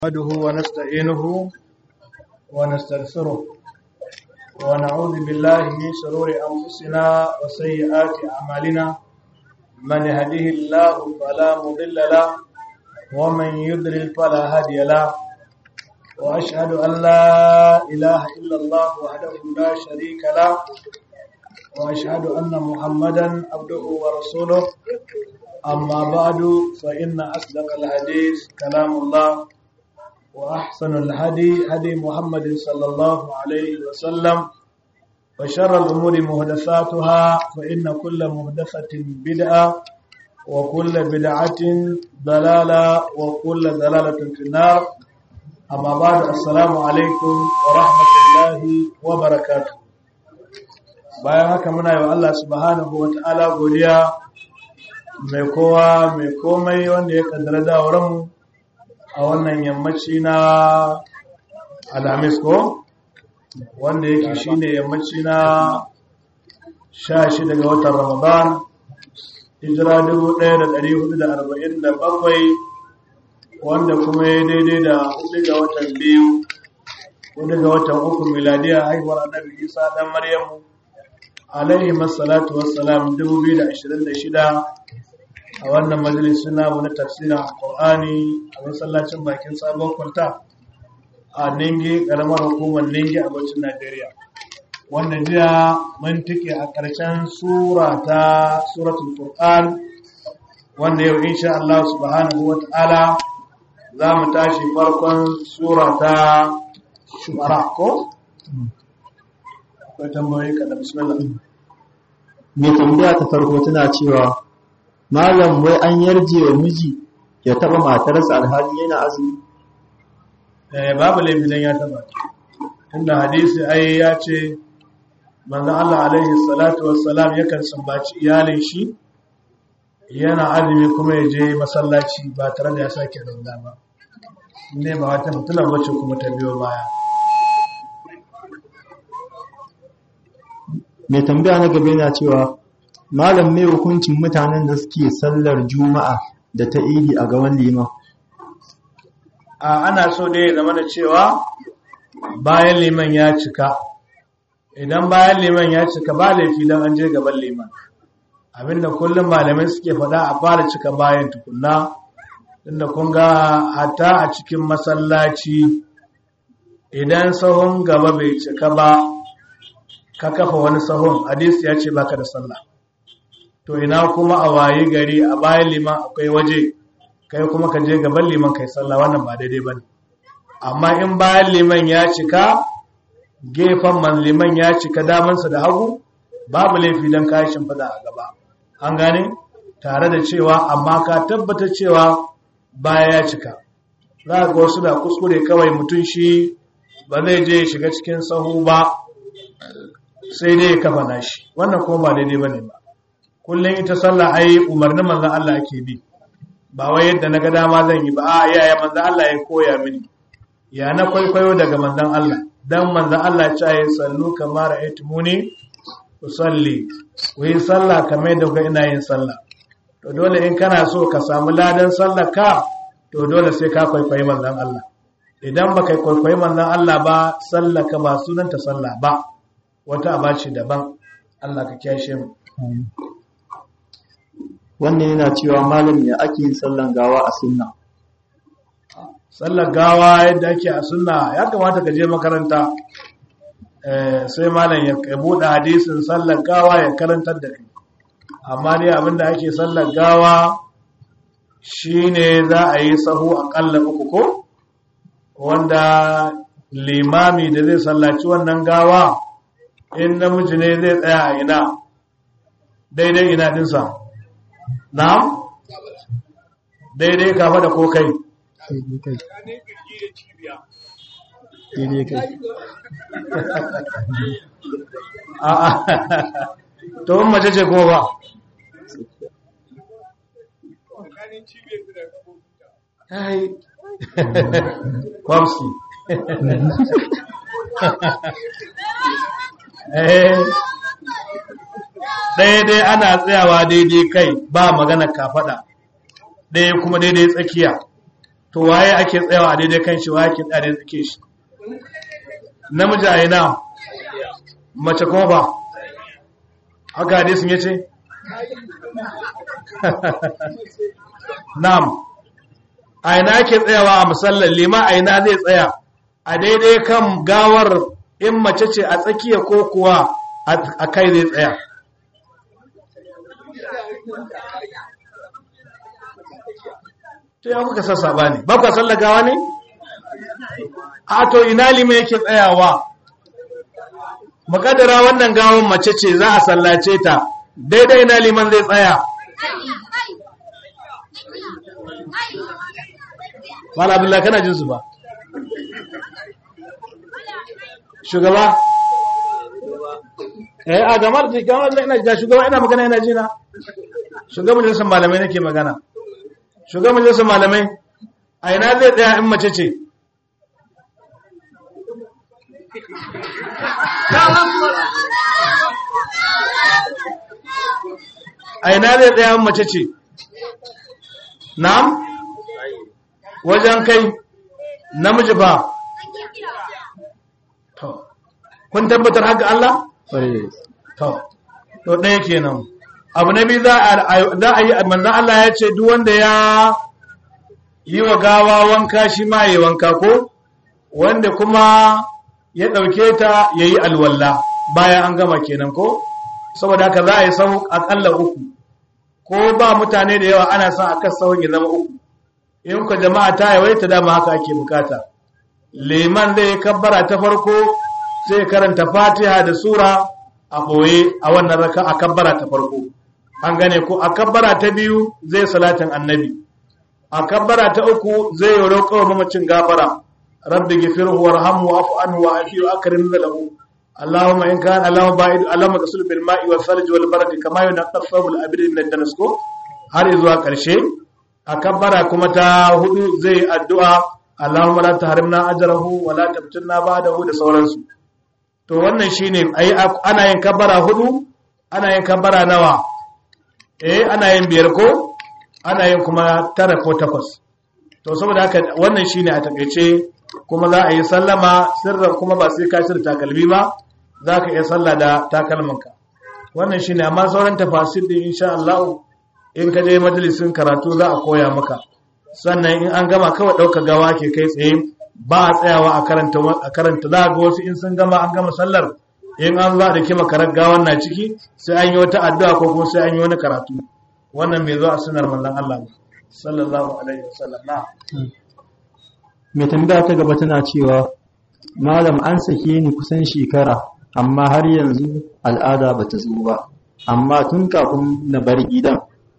نحمده ونستعينه ونستغفره ونعوذ بالله من شرور أنفسنا وسيئات أعمالنا من يهده الله فلا مضل له ومن يضلل فلا هادي له وأشهد أن لا إله إلا الله وحده لا شريك له وأشهد أن محمدا عبده ورسوله أما بعد فإن أصدق الحديث كلام الله وأحسن الهدي هدي محمد صلى الله عليه وسلم وشر الأمور مهدفاتها فإن كل مهدفة بدعة وكل بدعة ضلالة وكل ضلالة في النار أما بعد السلام عليكم ورحمة الله وبركاته bayan haka muna yi wa Allah subhanahu wa ta'ala godiya mai kowa mai komai wanda ya kaddara dawaranmu a wannan yammaci na alhamis ko wanda yake shine yammaci na sha shi daga watan ramadan hijira 1447 wanda kuma ya daidai da hudu ga watan biyu hudu ga watan uku miladiya haihuwar annabi isa dan maryamu alaihi masalatu wassalam 2026 a wannan majalisun namu na tafsirin alkur'ani a masallacin bakin sabon kwalta a ninge karamar hukumar ninge a bacin najeriya wanda jiya mun tike a ƙarshen sura ta suratul qur'an wanda yau insha Allah subhanahu wa ta'ala za mu tashi farkon sura ta shubara ko akwai tambayoyi kada bismillah mai tambaya ta farko tana cewa malam wai an yarje wa miji ya taba matarsa alhali yana azumi eh babu laifi dan ya taba tunda hadisi ai ya ce manzon Allah alaihi salatu wassalam yakan sambaci iyalin shi yana azumi kuma ya je masallaci ba tare da ya sake rauda ba ne ba wata fitilar wacce kuma ta biyo baya mai tambaya na gaba yana cewa malam mai hukuncin mutanen da suke sallar juma'a da ta idi a gaban liman a ana so dai zama da cewa bayan liman ya cika idan bayan liman ya cika ba laifi don an je gaban liman abinda kullum malamai suke faɗa a fara cika bayan tukunna inda kun ga hatta a cikin masallaci idan sahun gaba bai cika ba ka kafa wani sahun hadisi ya ce baka da sallah to ina kuma a waye gari a bayan liman akwai waje kai kuma ka je gaban liman kai sallah wannan ba daidai bane amma in bayan liman ya cika gefen man liman ya cika damansa da hagu babu laifi dan kayan shimfida a gaba an gane tare da cewa amma ka tabbata cewa baya ya cika za ga wasu da kuskure kawai mutum shi ba zai je shiga cikin sahu ba sai dai ya kafa nashi wannan kuma ba daidai bane ba kullum ita sallah ai umarnin manzon Allah ake bi ba wai yadda naga dama zan yi ba a yaya manzon Allah ya koya mini ya na kwaikwayo daga manzon Allah dan manzon Allah ya ce sallu kamar ra'aytumuni usalli ku yi sallah kamar yadda kuka ina yin sallah to dole in kana so ka samu ladan sallar ka to dole sai ka kwaikwayi manzon Allah idan baka kwaikwayi manzon Allah ba sallar ka ba sunanta sallah ba wata abaci daban Allah ka kyashe mu wannan yana cewa malam ya ake yin sallan gawa a sunna sallar gawa yadda ake a sunna ya kamata ka je makaranta sai malam ya buɗe hadisin sallar gawa ya karantar da kai amma dai abinda ake sallar gawa shine za a yi sahu aƙalla uku ko wanda limami da zai sallaci wannan gawa in namiji ne zai tsaya a ina daidai ina dinsa na'am daidai kafa da ko kai daidai kai a'a to in mace ce kuma ba ai kwamski daidai ana tsayawa daidai kai ba magana kafada ɗaya kuma daidai tsakiya to waye ake tsayawa a daidai kan shi waye ake tsaya da tsake shi namiji a ina mace kuma ba haka hadisin ya ce na'am a ina ake tsayawa a musallar lima a ina zai tsaya a daidai kan gawar in mace ce a tsakiya ko kuwa a kai zai tsaya to ya kuka sassa ba ne ba kwa sallar gawa ne a to ina lima yake tsayawa makadara wannan gawon mace ce za a sallace ta daidai ina liman zai tsaya Mala Abdullahi kana jin su ba. Shugaba? Eh a gamar da gamar da ina da shugaba ina magana ina jina. Shugaban majalisar malamai nake magana. Shugaban majalisar malamai a ina zai tsaya in mace ce. A ina zai tsaya in mace ce. Na'am? wajen kai namiji ba to kun tabbatar haka Allah to to ɗaya kenan abu na biyu za a yi manzan Allah ya ce duk wanda ya yi wa gawa wanka shi ma yi wanka ko wanda kuma ya ɗauke ta ya yi alwalla bayan an gama kenan ko saboda haka za a yi sau aƙalla uku ko ba mutane da yawa ana son a kan sauran ya zama uku in ku jama'a ta yawaita dama haka ake bukata liman zai kabbara ta farko zai karanta fatiha da sura a ɓoye a wannan raka a kabbara ta farko an gane ko a kabbara ta biyu zai salatin annabi a kabbara ta uku zai yi roƙo mamacin gafara rabbi gifirhu warhamhu wa'fu anhu wa afiyu akrim lahu اللهم إن كان اللهم باعد اللهم تصل بالماء والثلج والبرد كما ينقى الثوب الأبيض من الدنس ko har zuwa ƙarshe a kabbara kuma ta hudu zai addu'a Allahumma la tahrimna ajrahu wa la tabtinna ba'dahu da sauransu to wannan shine ai ana yin kabbara hudu ana yin kabbara nawa eh ana yin biyar ko ana yin kuma tara ko takwas to saboda haka wannan shine a takeice kuma za a yi sallama sirran kuma ba sai ka shirya takalmi ba za ka iya sallah da takalmanka wannan shine amma sauran tafasir din insha Allah in ka je majalisin karatu za a koya maka sannan in an gama kawai ɗauka gawa ke kai tsaye ba a tsayawa a karanta a karanta za ga wasu in sun gama an gama sallar in an za da kima karar gawan na ciki sai an yi wata addu'a ko kuma sai an yi wani karatu wannan mai zo a sunar mallan Allah sallallahu alaihi wasallam na mai tambaya ta gaba tana cewa malam an sake ni kusan shekara amma har yanzu al'ada ba ta zo ba amma tun kafin na bar gidan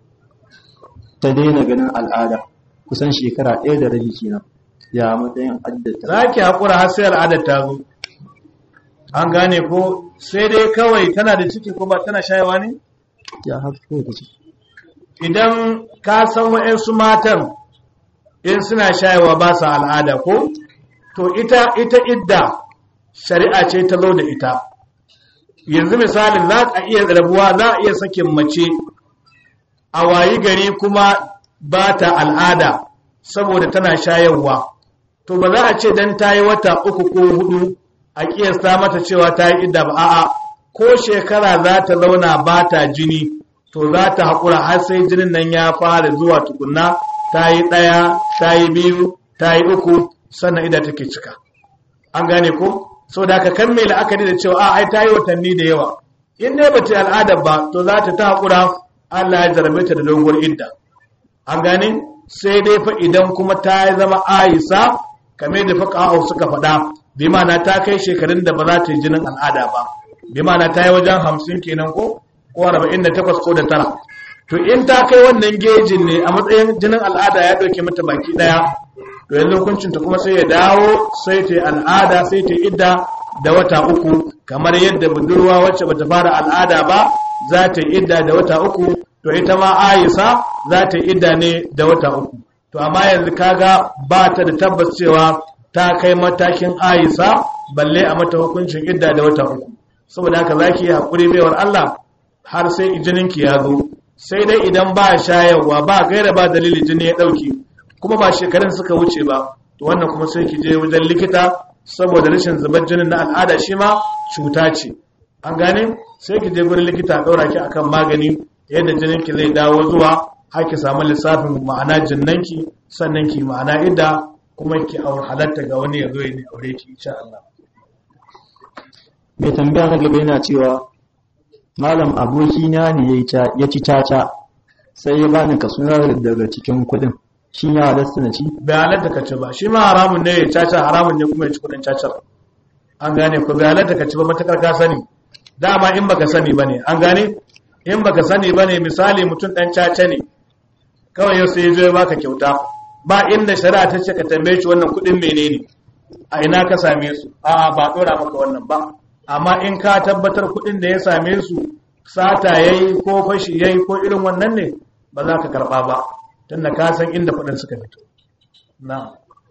ta daina ganin al'ada kusan shekara ɗaya da rabi kenan ya matsayin addata za ki haƙura har sai al'adar ta zo an gane ko sai dai kawai tana da ciki ko ba tana shayawa ne ya haka ko ta ce idan ka san wa'yansu matan in suna shayawa ba sa al'ada ko to ita ita idda shari'a ce ta zo da ita yanzu misalin za a iya rabuwa za a iya sakin mace a wayi gari kuma ba ta al'ada saboda tana shayarwa to ba za a ce dan ta yi wata uku ko hudu a kiyasta mata cewa ta yi idda ba a'a ko shekara za ta zauna ba ta jini to za ta haƙura har sai jinin nan ya fara zuwa tukunna ta yi ɗaya ta yi biyu ta yi uku sannan ida take cika an gane ko so da aka kammala la'akari da cewa a ai ta yi watanni da yawa in dai bata yi al'adar ba to za ta ta haƙura Allah ya jarabe ta da doguwar idda an gane sai dai fa idan kuma ta zama aisa kame da fa suka faɗa bi ma'ana ta kai shekarun da ba za ta yi jinin al'ada ba bi ma'ana ta yi wajen hamsin kenan ko ko arba'in da takwas ko da tara to in ta kai wannan gejin ne a matsayin jinin al'ada ya ɗauke mata baki ɗaya to yanzu hukuncinta kuma sai ya dawo sai ta yi al'ada sai ta yi idda da wata uku kamar yadda budurwa wacce bata fara al'ada ba za ta yi idda da wata uku to ita ma aisa za ta yi idda ne da wata uku to amma yanzu kaga ba ta da tabbas cewa ta kai matakin aisa balle a mata hukuncin idda da wata uku saboda haka zaki yi haƙuri baiwar Allah har sai jininki ya zo sai dai idan ba shayarwa ba gaira ba dalili jini ya ɗauki kuma ba shekarun suka wuce ba to wannan kuma sai ki je wajen likita saboda rashin zubar jinin na al'ada shi ma cuta ce an gane sai ki je gurin likita a ɗaura ki akan magani yadda jinin ki zai dawo zuwa har ki samu lissafin ma'ana jinnanki sannan ki ma'ana idda kuma ki aure halatta ga wani ya zo ya ne aure ki insha Allah mai tambaya na gaba yana cewa malam abokina ne ya ci caca sai ya bani kasuwar daga cikin kudin shi ya halasta na ci bai halatta ka ci ba shi ma haramun ne ya caca haramun ne kuma ya ci kudin cacar an gane ko bai halatta ka ci ba matakar ka sani dama in baka sani bane an gane in baka sani bane misali mutum dan caca ne kawai yau sai ya zo ya baka kyauta ba inda shari'a ta ce ka tambaye shi wannan kudin menene a ina ka same su a ba dora maka wannan ba amma in ka tabbatar kudin da ya same su sata yayi ko fashi yayi ko irin wannan ne ba za ka karba ba tunda ka san inda kudin suka fito na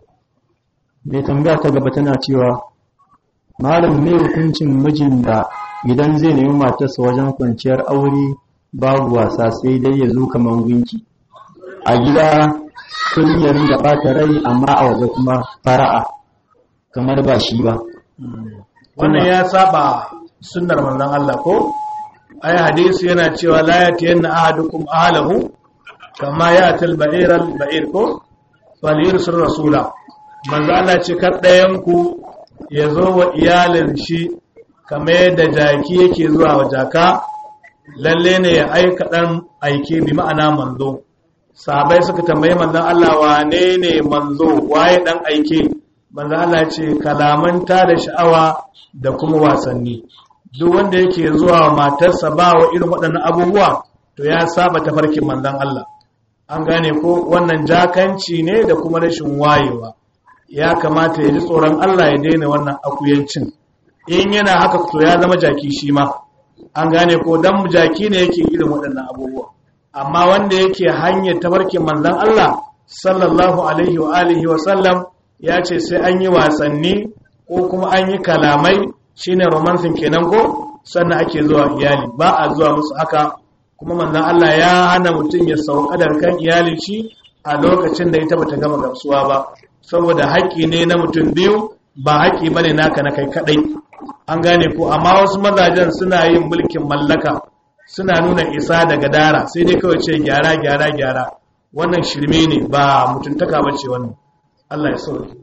mai tambaya ta gaba tana cewa malam me hukuncin mijin da idan zai nemi matarsa wajen kwanciyar aure babu wasa sai dai ya zo kamar gunki a gida kullum ya ringa ɓata rai amma a waje kuma fara'a kamar ba shi ba wannan ya saba sunnar manzon Allah ko ai hadisi yana cewa la yatiyanna ahadukum ahlahu kama yati al-ba'ir al-ba'ir ko falyursil rasula manzo Allah ce kar ɗayan ku ya zo wa iyalin shi kamar yadda jaki yake zuwa wa jaka lalle ne ya aika dan aike bi ma'ana manzo sahabai suka tambayi manzon Allah wane ne manzo waye dan aike manzon Allah ce kalamanta da sha'awa da kuma wasanni duk wanda yake zuwa matarsa ba wa irin waɗannan abubuwa to ya saba tafarkin manzon Allah an gane ko wannan jakanci ne da kuma rashin wayewa ya kamata ya ji tsoron Allah ya daina wannan akuyancin in yana haka to ya zama jaki shi ma an gane ko dan jaki ne yake irin waɗannan abubuwa amma wanda yake hanyar tabarkin manzon Allah sallallahu alaihi wa alihi wa sallam ya ce sai an yi wasanni ko kuma an yi kalamai shine romancing kenan ko sannan ake zuwa iyali ba a zuwa musu haka kuma manzon Allah ya hana mutum ya sauka da kan iyalin shi a lokacin da ita bata gama gamsuwa ba saboda haƙƙi ne na mutum biyu ba haƙƙi bane naka na kai kadai an gane ko amma wasu mazajen suna yin mulkin mallaka suna nuna isa daga dara sai dai kawai ce gyara gyara gyara wannan shirme ne ba mutuntaka ba ce wannan Allah ya sauke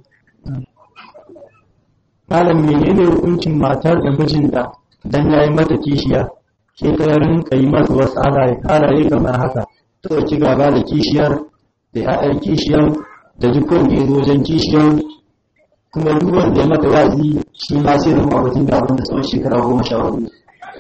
malam menene hukuncin matar da mijinta dan yayi mata kishiya ke ta rinka yi masa wasu halaye halaye kamar haka ta ɗauki gaba da kishiyar da ya'yan kishiyar da duk wanda ya zo wajen kishiyar kuma duk wanda ya mata wazi shi ma sai da mawabatin da abin da tsawon shekara goma sha hudu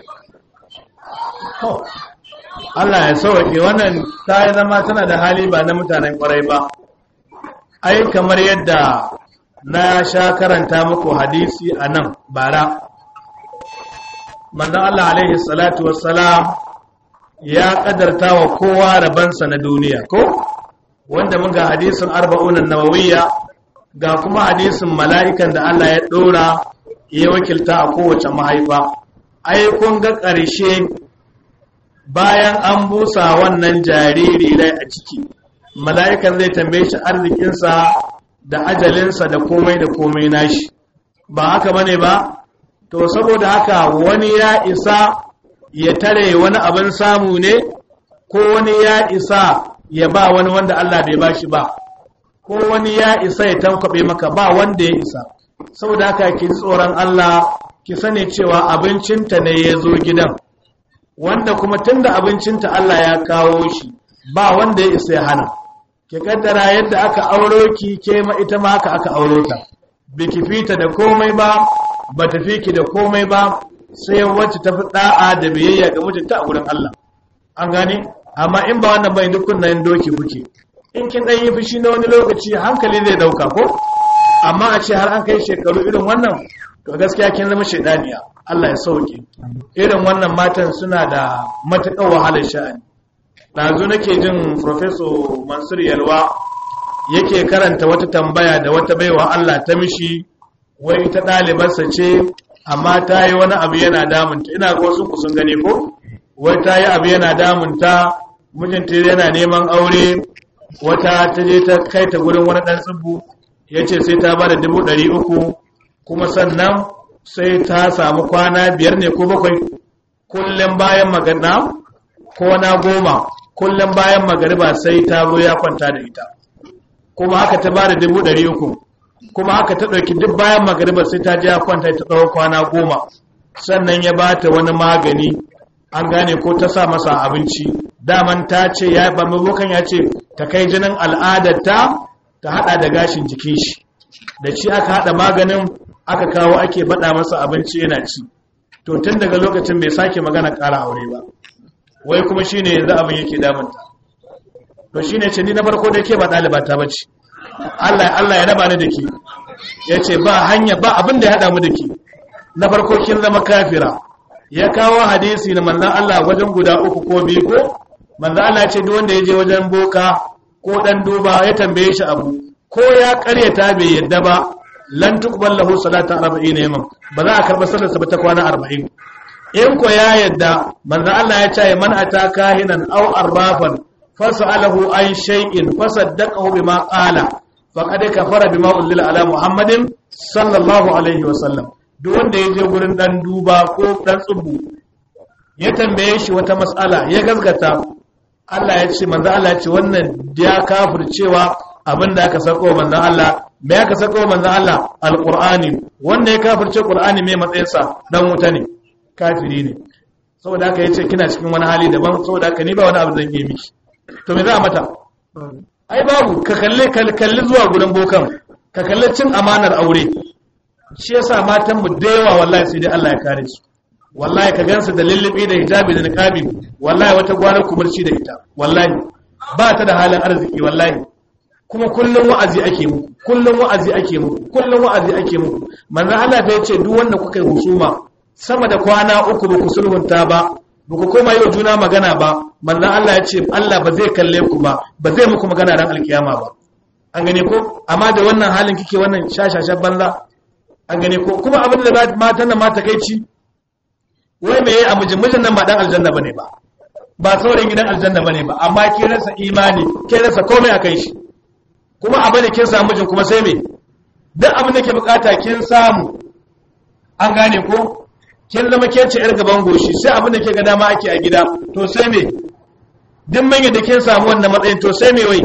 Allah ya sauke wannan ta yi zama tana da hali ba na mutanen kwarai ba ai kamar yadda na sha karanta muku hadisi a nan bara manzon Allah alaihi salatu wassalam ya kadarta wa kowa rabansa na duniya ko wanda mun ga hadisin arba'unan nawawiyya ga kuma hadisin mala'ikan da Allah ya dora ya wakilta a kowace mahaifa ai kun ga ƙarshe bayan an busa wannan jariri rai a ciki mala'ikan zai tambaye shi arzikinsa da ajalinsa da komai da komai nashi ba haka bane ba to saboda haka wani ya isa ya tare wani abin samu ne ko wani ya isa ya ba wani wanda Allah bai bashi ba ko wani ya isa ya tankwabe maka ba wanda ya isa saboda haka ki tsoron Allah ki sani cewa abincinta ne ya zo gidan wanda kuma tunda abincinta Allah ya kawo shi ba wanda ya isa ya hana ki kaddara yadda aka auro ki ke ma ita ma haka aka auro ta biki fita da komai ba ba ta fi ki da komai ba sai wacce ta fi da'a da biyayya ga mijinta a gurin Allah an gane amma in ba wannan bai dukkan nan doki kuke in kin dan yi fushi na wani lokaci hankali zai dauka ko amma a ce har an kai shekaru irin wannan to gaskiya kin zama shedaniya Allah ya sauke irin wannan matan suna da matuƙar wahalar sha'ani ɗazu nake jin Professor Mansur Yalwa yake karanta wata tambaya da wata baiwa Allah ta mishi wai ita ɗalibarsa ce amma ta yi wani abu yana damunta ina ga wasu sun gane ko wai ta yi abu yana damunta mijinta yana neman aure wata ta je ta kai ta gurin wani ɗan tsibbu ya ce sai ta ba da dubu ɗari uku kuma sannan sai ta samu kwana biyar ne ko bakwai kullum bayan magana ko na goma kullum bayan magariba sai ta zo ya kwanta da ita kuma haka ta ba da dubu ɗari uku kuma haka ta ɗauki duk bayan magariba sai ta je ya kwanta ta tsawon kwana goma sannan ya ba ta wani magani an gane ko ta sa masa abinci daman ta ce ya ba mabokan ya ce ta kai jinin al'adarta ta hada da gashin jikin shi da shi aka hada maganin aka kawo ake bada masa abinci yana ci to tun daga lokacin bai sake magana kara aure ba wai kuma shine yanzu abin yake damunta to shine ce ni na farko da ke ba ɗaliba ta bace Allah Allah ya raba ni da ke yace ba hanya ba abin da ya hada mu da ke na farko kin zama kafira ya kawo hadisi na manzan Allah wajen guda uku ko biyu ko manzan Allah ce duk wanda ya je wajen boka ko dan duba ya tambaye shi abu ko ya karyata bai yadda ba lan tuqbal lahu salatu 40 yawman ba za a karba sallar sa ba ta kwana 40 in ko ya yadda manzan Allah ya ce man ataka hinan aw arbafan fasalahu an shay'in fasaddaqahu bima qala faqad kafara bima unzila ala muhammadin sallallahu alaihi wasallam duk wanda ya je gurin dan duba ko dan tsubu ya tambaye shi wata matsala ya gaskata Allah ya ce manzo Allah ya ce wannan ya kafircewa abinda aka sako manzo Allah me aka sako manzo Allah alqur'ani wanda ya kafirce qur'ani me matsayinsa dan wuta ne kafiri ne saboda haka yace kina cikin wani hali daban saboda haka ni ba wani abu zan yi miki to me za a mata ai babu ka kalle kalli zuwa gurin bokan ka kalle cin amanar aure shi yasa matan mu da yawa wallahi sai dai Allah ya kare su wallahi ka gansu da lullubi da hijabi da niqabi wallahi wata gwanar kumurci da ita wallahi ba ta da halin arziki wallahi kuma kullum wa'azi ake muku kullum wa'azi ake muku kullum wa'azi ake muku manzo Allah ta yace duk wanda kuka yi husuma sama da kwana uku ba ku sulhunta ba ba ku koma yi wa juna magana ba manzo Allah ya ce Allah ba zai kalle ku ba ba zai muku magana ran alkiyama ba an gane ko amma da wannan halin kike wannan shashashan banza an gane ko kuma abin da matan nan mata kai ci wai me a mijin mijin nan ba dan aljanna bane ba ba sauran gidan aljanna bane ba amma ke rasa imani ke rasa komai akai shi kuma abin da kin samu mijin kuma sai me duk abin da ke bukata kin samu an gane ko kin zama ke ce yar gaban goshi sai abin da ke ga dama ake a gida to sai me duk manyan da kin samu wannan matsayin to sai me wai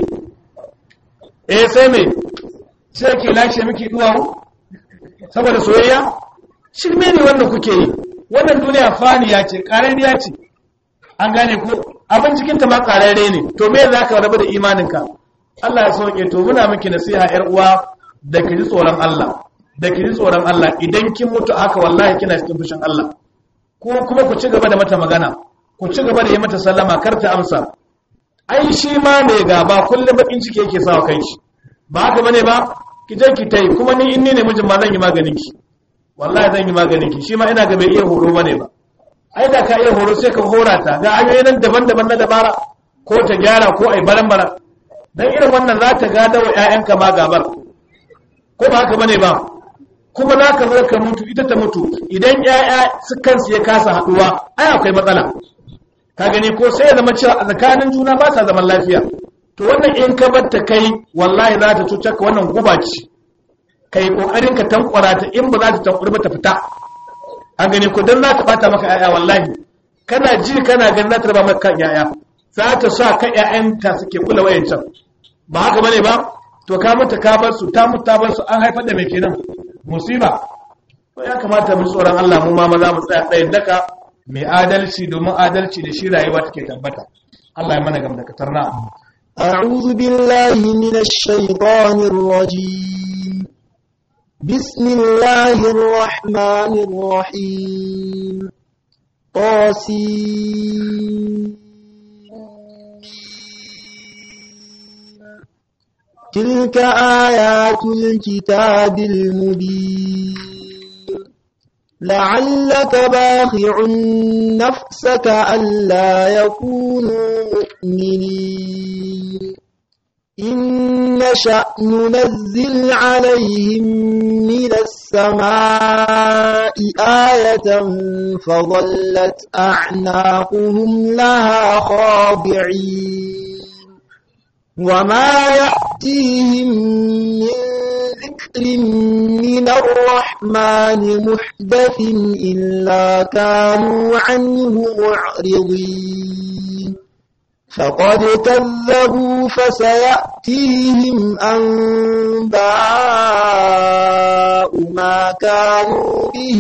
eh sai me sai ke lashe miki duwawu saboda soyayya shirme ne wannan kuke yi wannan duniya faniya ce ƙarariya ce an gane ko abin cikinta ma ƙararre ne to me za ka rabu da imaninka Allah ya sauke to muna miki nasiha yar uwa da ki ji tsoron Allah da ki ji tsoron Allah idan kin mutu haka wallahi kina cikin fushin Allah ko kuma ku ci gaba da mata magana ku ci gaba da yi mata sallama kar ta amsa ai shi ma mai gaba kullum bakin ciki yake sawa kai shi ba haka bane ba ki je ki tai kuma ni in ni ne mijin ma zan yi maganin ki wallahi zan yi maganin ki shi ma ina ga bai iya horo bane ba ai da ka iya horo sai ka hora ta ga hanyoyi nan daban-daban na dabara ko ta gyara ko ai baran-baran dan irin wannan za ta gada wa ƴaƴanka ma gabar ko ba haka bane ba kuma za ka zo ka mutu ita ta mutu idan ƴaƴa su kansu ya kasa haɗuwa ai akwai matsala ka gani ko sai ya zama cewa a tsakanin juna ba sa zaman lafiya to wannan in ka bar ta kai wallahi za ta cutar ka wannan guba ce kai kokarin ka tankwara ta in ba za ta tankwari ba ta fita an gani ko dan za ta bata maka yaya wallahi kana ji kana ganin za ta raba maka kan yaya za ta sa ka ƴaƴanta suke kula wayancan ba haka bane ba to ka mata ka bar su ta mutu ta bar su an haifar da mai kenan musiba to ya kamata mu tsoron Allah mu ma maza mu tsaya tsayin daka mai adalci domin adalci da shi rayuwa take tabbata Allah ya mana gamdakatar na أعوذ بالله من الشيطان الرجيم بسم الله الرحمن الرحيم طاسين تلك آيات الكتاب المبين لعلك باخع نفسك ألا يكونوا مؤمنين إن نشأ ننزل عليهم من السماء آية فظلت أعناقهم لها خاضعين وما يأتيهم من ذكر من الرحمن محدث إلا كانوا عنه معرضين فقد كذبوا فسيأتيهم أنباء ما كانوا به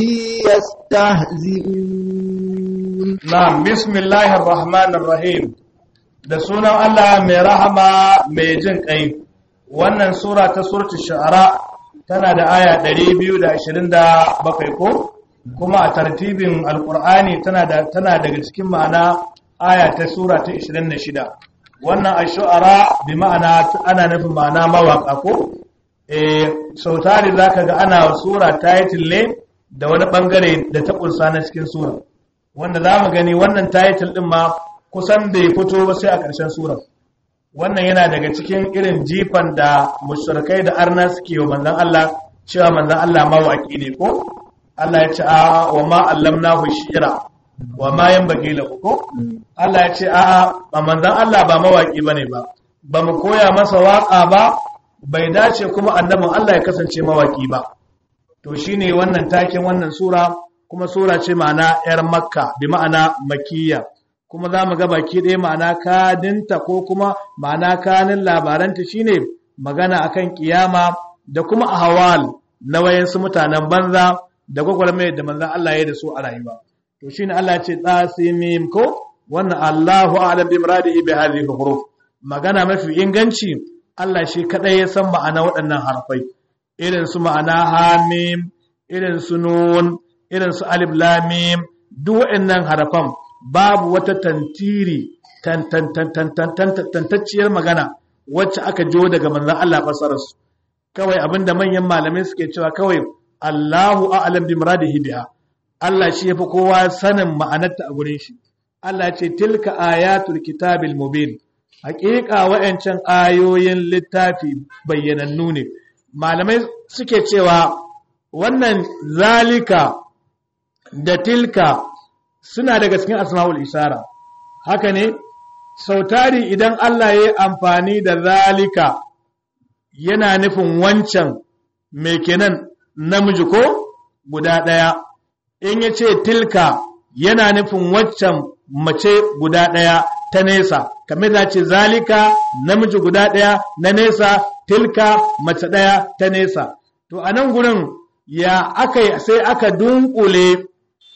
يستهزئون نعم بسم الله الرحمن الرحيم da sunan Allah mai rahama mai jin ƙai wannan sura ta suratul shu'ara tana da aya 227 ko kuma a tartibin alqur'ani tana da tana daga cikin ma'ana aya ta sura ta 26 wannan ash-shu'ara bi ma'ana ana nufin ma'ana mawaka ko eh sautari zaka ga ana sura title ne da wani bangare da ta kunsa na cikin sura wanda zamu gani wannan title din ma kusan bai fito ba sai a ƙarshen surar wannan yana daga cikin irin jifan da mushrikai da arna suke wa manzon Allah cewa manzon Allah mawaki ne ko Allah ya ce a wa ma allamnahu shi'ra wa ma yanbaghi lahu ko Allah ya ce a a manzon Allah ba mawaki bane ba ba mu koya masa waka ba bai dace kuma annabin Allah ya kasance mawaki ba to shine wannan taken wannan sura kuma sura ce ma'ana yar makka bi ma'ana makiyya kuma za mu ga baki ɗaya ma'ana kadinta ko kuma ma'ana kanin labaranta shine magana akan kiyama da kuma ahwal na wayansu mutanen banza da gwagwarmai da manzan Allah ya da su a rayuwa to shine Allah ce tsasimim ko wannan Allahu a'lam bi muradihi bi hadhihi huruf magana mafi inganci Allah shi kadai ya san ma'ana waɗannan harfai irin su ma'ana hamim irin su nun irin su alif lam mim duk waɗannan harafan babu wata tantiri tantacciyar magana wacce aka jo daga manzan Allah fasararsu kawai abinda manyan malamai suke cewa kawai Allahu a'lam bi muradihi biha Allah shi yafi kowa sanin ma'anarta a gurin shi Allah ce tilka ayatul kitabil mubin haƙiƙa wa'ancan ayoyin littafi bayyanannu ne malamai suke cewa wannan zalika da tilka suna daga cikin asma'ul isara haka ne sautari idan Allah ya yi amfani da zalika yana nufin wancan mai kenan namiji ko guda ɗaya in ya ce tilka yana nufin waccan mace guda ɗaya ta nesa kamar da ce zalika namiji guda ɗaya na nesa tilka mace ɗaya ta nesa to a nan gurin ya aka sai aka dunkule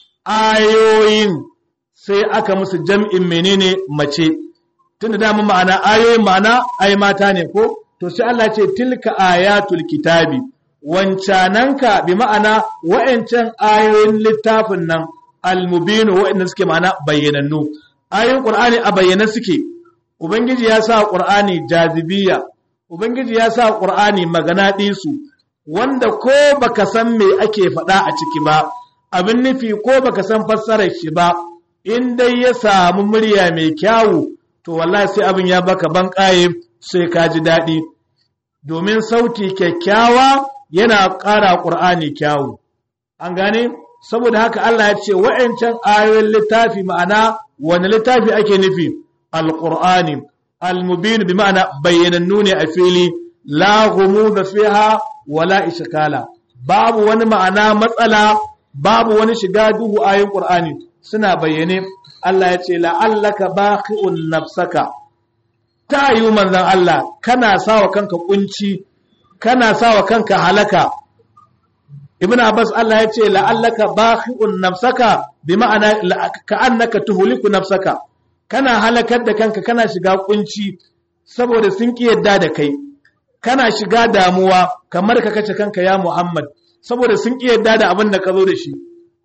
ayoyin sai aka musu jam'in menene mace tun da dama ma'ana ayoyin ma'ana ai mata ne ko to sai Allah ce tilka ayatul kitabi wancananka bi ma'ana wa'ancan ayoyin littafin nan almubinu wa'anda suke ma'ana bayyanannu ayoyin qur'ani a bayyana suke ubangiji ya sa qur'ani jazibiya ubangiji ya sa qur'ani magana ɗisu wanda ko baka san me ake faɗa a ciki ba abin nufi ko baka san fassarar shi ba in dai ya samu murya mai kyawu to wallahi sai abin ya baka ban ƙaye sai ka ji daɗi domin sauti kyakkyawa yana ƙara ƙur'ani kyawu an gane saboda haka Allah ya ce wa'ancan ayoyin littafi ma'ana wani littafi ake nufi alƙur'ani almubin bi ma'ana bayyanannu ne a fili la da fiha wala ishkala babu wani ma'ana matsala babu wani shiga duhu ayoyin Qur'ani suna bayyane Allah ya ce la'allaka baqi'un nafsaka ta yi manzon Allah kana sawa kanka kunci kana sawa kanka halaka Ibn Abbas Allah ya ce la'allaka baqi'un nafsaka bi ma'ana ka'annaka tuhliku nafsaka kana halakar da kanka kana shiga kunci saboda sun ki yadda da kai kana shiga damuwa kamar ka kace kanka ya Muhammad saboda sun ƙi yadda da abin da ka zo da shi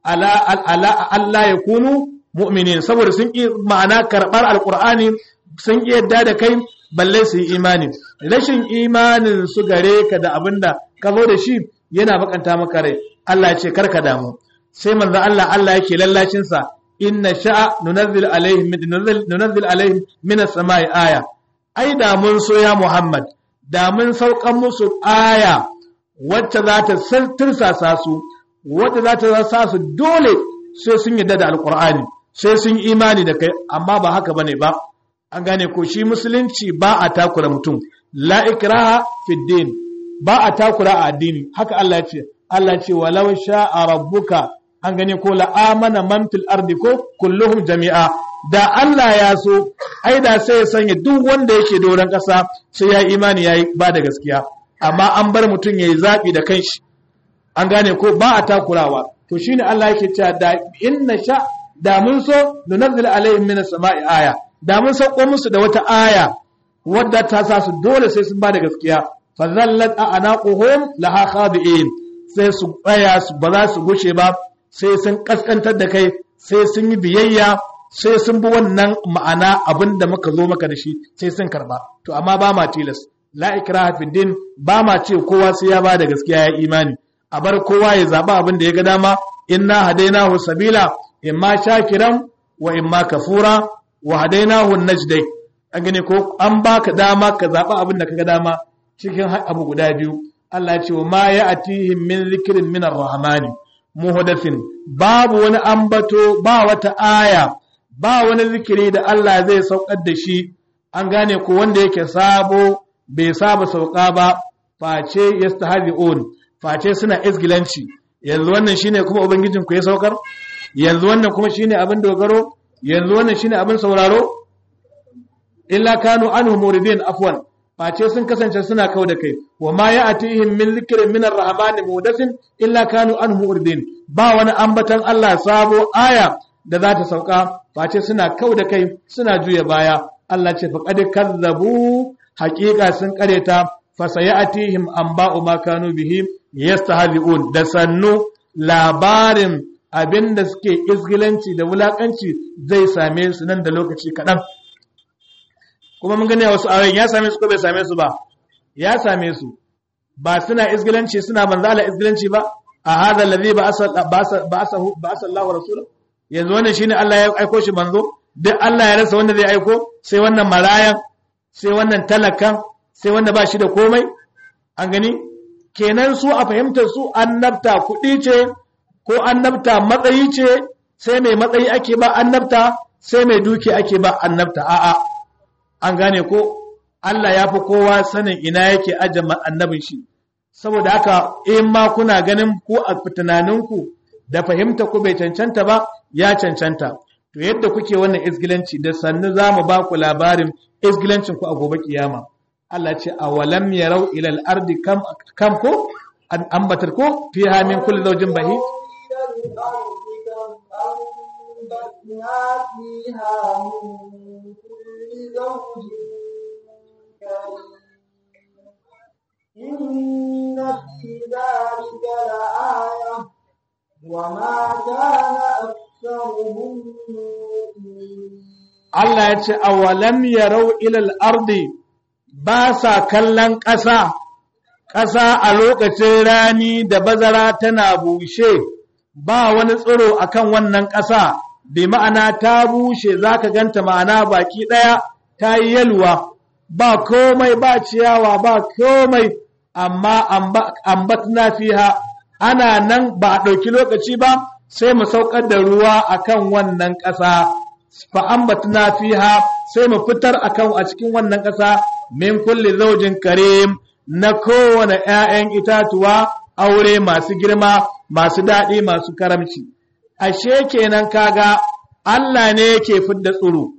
Allah ya kunu mu'minin saboda sun ƙi ma'ana karɓar alƙur'ani sun ƙi yadda da kai balle su yi imani rashin imanin su gare ka da abin da ka zo da shi yana bakanta maka rai Allah ya ce karka damu sai manzo Allah Allah yake lallacin sa inna sha'a nunazzil alaihim nunazzil alaihim min as-sama'i aya ai da mun so ya Muhammad da mun saukan musu aya wacce za ta tursasa su wacce za ta sa su dole sai sun yadda da alkur'ani sai sun imani da kai amma ba haka bane ba an gane ko shi musulunci ba a takura mutum la ikraha fi din ba a takura a addini haka Allah ya ce Allah ce walau sha'a rabbuka an gane ko la amana man fil ardi ko kulluhum jami'a da Allah ya so ai da sai ya sanya duk wanda yake doron ƙasa sai ya imani yayi ba da gaskiya amma an bar mutum yayi zabi da kanshi an gane ko ba a takurawa to shine Allah yake cewa da inna sha da mun so nunazzil alaihim minas sama'i aya da mun sauko musu da wata aya wadda ta sa su dole sai sun ba da gaskiya fa zallat anaquhum laha khadi'in sai su tsaya su ba za su gushe ba sai sun kaskantar da kai sai sun yi biyayya sai sun bi wannan ma'ana abin da muka zo maka da shi sai sun karba to amma ba ma tilas la ikraha fi din ba ma ce kowa sai ya ba da gaskiya ya imani a bar kowa ya zaba abin da ya ga dama inna hadainahu sabila imma shakiran wa imma kafura wa hadainahu najdai an gane ko an baka dama ka zaba abin da kaga dama cikin abu guda biyu Allah ya ce wa ma ya'tihim min zikrin min ar-rahmani muhdathin babu wani ambato ba wata aya ba wani zikiri da Allah zai saukar da shi an gane ko wanda yake sabo bai saba sauka ba face yastahzi'un face suna izgilanci yanzu wannan shine kuma ubangijin ku ya saukar yanzu wannan kuma shine abin dogaro yanzu wannan shine abin sauraro illa kanu anhu muridin afwan face sun kasance suna kau da kai wa ma ya'tihim min zikrin min ar-rahman mudasin illa kanu anhu muridin ba wani ambatan Allah sabo aya da za ta sauka face suna kau da kai suna juya baya Allah ce faqad kazzabu haqiqa sun kareta fa sayatihim anba'u ma kanu bihi yastahzi'un da sannu labarin abinda suke izgilanci da wulakanci zai same su nan da lokaci kaɗan kuma mun gani a wasu ayoyin ya same su ko bai same su ba ya same su ba suna izgilanci suna manzala izgilanci ba a hadha alladhi ba'asa ba'asahu ba'asa Allahu rasulahu yanzu wannan shine Allah ya aiko shi manzo duk Allah ya rasa wanda zai aiko sai wannan marayan sai wannan talakan sai wanda ba shi da komai an gani kenan su a fahimtar su annabta kuɗi ce ko annabta matsayi ce sai mai matsayi ake ba annabta sai mai duki ake ba annabta a'a an gane ko Allah ya fi kowa sanin ina yake ajiye annabin shi saboda haka in ma kuna ganin ku a tunaninku da fahimta ku bai cancanta ba ya cancanta to yadda kuke wannan izgilanci da sannu za mu ba ku labarin izgilancin ku a gobe kiyama Allah ce a walam yarau ila al-ardi kam kam ko an ambatar ko fiha min kulli zawjin bahi إن في ذلك لآية وما كان أكثرهم مؤمنين Allah ya ce awalam yarau ilal ardi ba sa kallon ƙasa ƙasa a lokacin rani da bazara tana bushe ba wani tsiro akan wannan ƙasa bi ma'ana ta bushe zaka ganta ma'ana baki ɗaya ta yi yalwa ba komai ba ciyawa ba komai amma ambatna fiha ana nan ba a ɗauki lokaci ba sai mu saukar da ruwa akan wannan ƙasa fa ambatna fiha sai mu fitar akan a cikin wannan ƙasa min kulli zawjin karim na kowane ƴaƴan itatuwa aure masu girma masu daɗi masu karamci ashe kenan kaga Allah ne yake fidda tsiro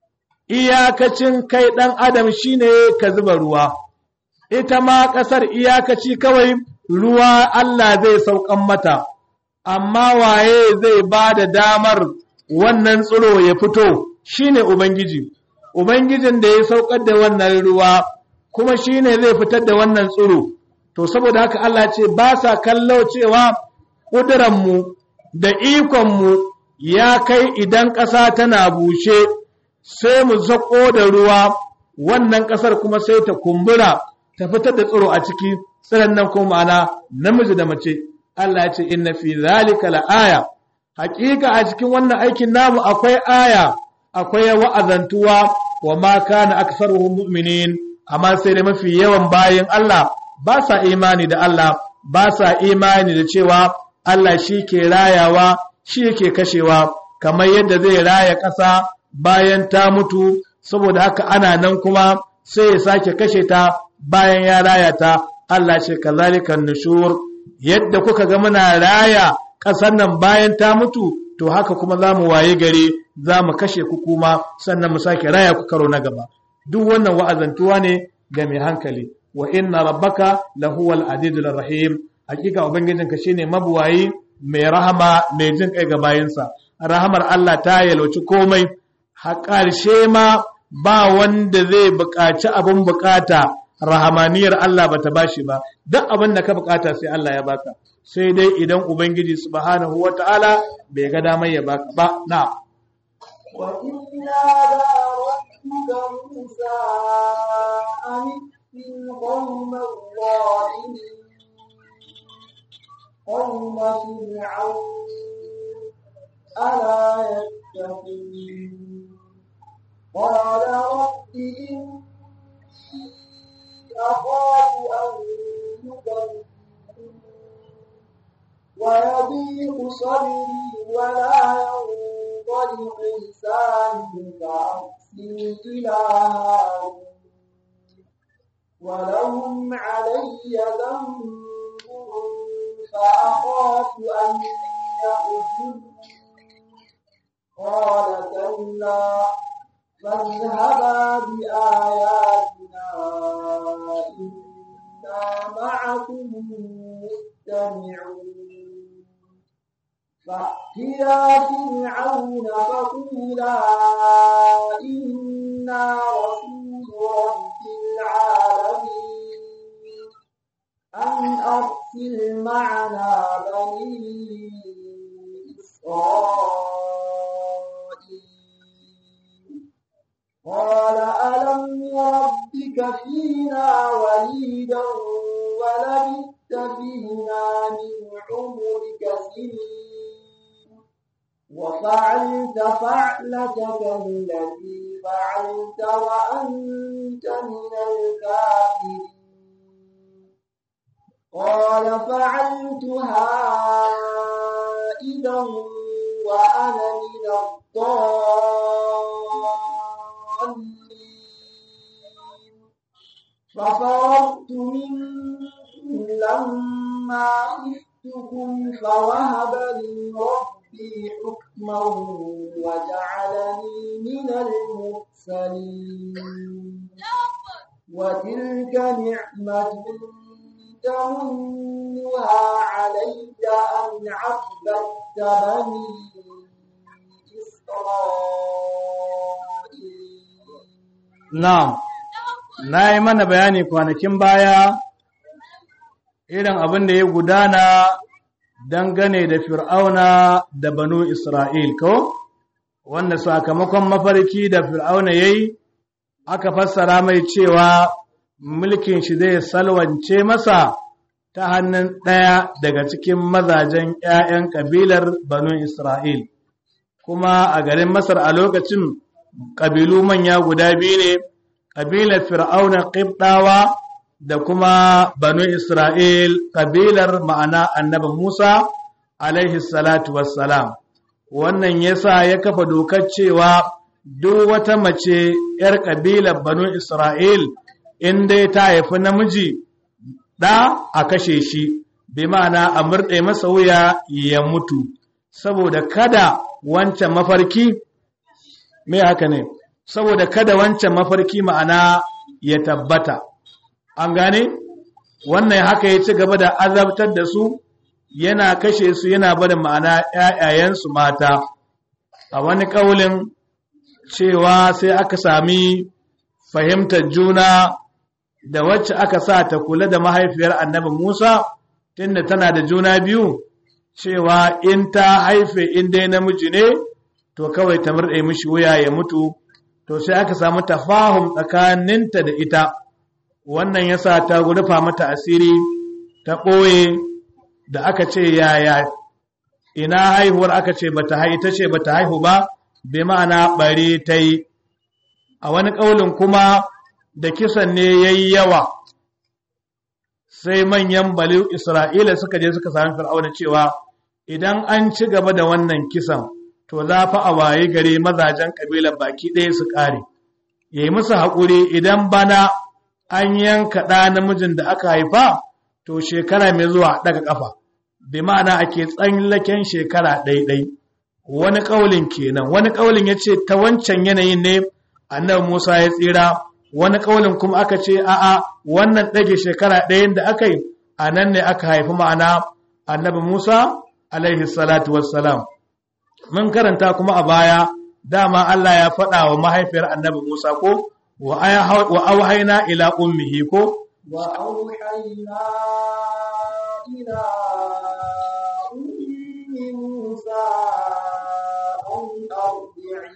iyakacin kai ɗan adam shine ka zuba ruwa ita ma ƙasar iyakaci kawai ruwa Allah zai saukan mata amma waye zai ba da damar wannan tsiro ya fito shine ubangiji ubangijin da ya saukar da wannan ruwa kuma shine zai fitar da wannan tsiro to saboda haka Allah ce ba sa kallo cewa ƙuduranmu da ikonmu ya kai idan ƙasa tana bushe sai mu zaƙo da ruwa wannan ƙasar kuma sai ta kumbura ta fitar da tsiro a ciki tsiran nan kuma ma'ana namiji da mace Allah ya ce inna fi zalika la'aya hakika a cikin wannan aikin namu akwai aya akwai wa'azantuwa wa ma kana aktsaruhum mu'minin amma sai da mafi yawan bayin Allah ba sa imani da Allah ba sa imani da cewa Allah shi ke rayawa shi yake kashewa kamar yadda zai raya ƙasa bayan ta mutu saboda haka ana nan kuma sai ya sake kashe ta bayan ya raya ta Allah ce kazalika nushur yadda kuka ga muna raya ƙasar nan bayan ta mutu to haka kuma za mu waye gari za mu kashe ku kuma sannan mu sake raya ku karo na gaba duk wannan wa'azantuwa ne ga mai hankali wa inna rabbaka lahuwal azizul rahim hakika ubangijinka shine mabuwayi mai rahama mai jin kai ga bayinsa rahamar Allah ta yalwaci komai har ƙarshe ma ba wanda zai buƙaci abin buƙata rahamaniyar Allah bata bashi ba duk abin da ka buƙata sai Allah ya baka sai dai idan ubangiji subhanahu wataala bai ga damar ya baka ba na وإذ نادى ربك موسى أن ائت القوم الظالمين قوم فرعون ألا يتقون قال رب إني أخاف أن يكذبون ويضيق صدري ولا ينطلق لساني فأرسل إلى هارون ولهم علي ذنب فأخاف أن يقتلون قال كلا فاذهبا بآياتنا إنا معكم مستمعون فأتيا فرعون فقولا إنا رسول رب العالمين أن أرسل معنا بني إسرائيل قال ألم يربك فينا وليدا ولبثت فينا من عمرك سنين وفعلت فعلتك التي فعلت وأنت من الكافرين قال فعلتها إذا وأنا من الضالين ففررت منكم لما خفتكم فوهب لي ربي حكما وجعلني من المرسلين وتلك نعمة تمنها علي أن عبدت بني إسرائيل na'am na yi mana bayani kwanakin baya irin abin da ya gudana dangane da fir'auna da banu isra'il ko wanda sakamakon mafarki da fir'auna ya yi aka fassara mai cewa mulkin shi zai salwance masa ta hannun ɗaya daga cikin mazajen ‘ya'yan ƙabilar banu isra'il kuma a garin masar a lokacin ƙabilu manya guda biyu ne ƙabilar fir'auna ƙibɗawa da kuma banu Isra'il ƙabilar ma'ana annabi Musa alaihi salatu wassalam. Wannan yasa ya kafa dokar cewa duk wata mace ‘yar ƙabilar banu Isra'il in dai ta haifi namiji ɗa a kashe shi, bi ma'ana a murɗe masa wuya ya mutu, saboda kada wancan mafarki, me haka ne, saboda kada wancan mafarki ma'ana ya tabbata. an gane wannan haka ya ci gaba da azabtar da su yana kashe su yana bada ma'ana ‘ya'yayensu mata a wani ƙaulin cewa sai aka sami fahimtar juna da wacce aka sa ta kula da mahaifiyar annabi Musa tunda tana da juna biyu cewa in ta haife in dai namiji ne to kawai ta murɗe mishi wuya ya mutu to sai aka samu tafahum tsakaninta da ita wannan yasa ta rufa mata asiri ta ɓoye da aka ce yaya ina haihuwar aka ce bata haihu ta ce bata haihu ba bi ma'ana bari ta yi a wani ƙaulin kuma da kisan ne ya yi yawa sai manyan bali isra'ila suka je suka sami fir'auna cewa idan an ci gaba da wannan kisan to za fa a waye gare mazajen ƙabilar baki ɗaya su ƙare ya yi musu haƙuri idan bana an yanka ɗa namijin da aka haifa to shekara mai zuwa daga ƙafa bi ma'ana ake tsallaken shekara ɗaiɗai wani ƙaulin kenan wani ƙaulin ya ce ta wancan yanayin ne annabi musa ya tsira wani ƙaulin kuma aka ce a'a wannan ɗage shekara ɗayan da aka yi a nan ne aka haifi ma'ana annabi musa alaihi salatu wassalam mun karanta kuma a baya dama Allah ya faɗa wa mahaifiyar annabi Musa ko wa auhaina ila ummihi ko وأوحينا إلى أم موسى أن أرضعيه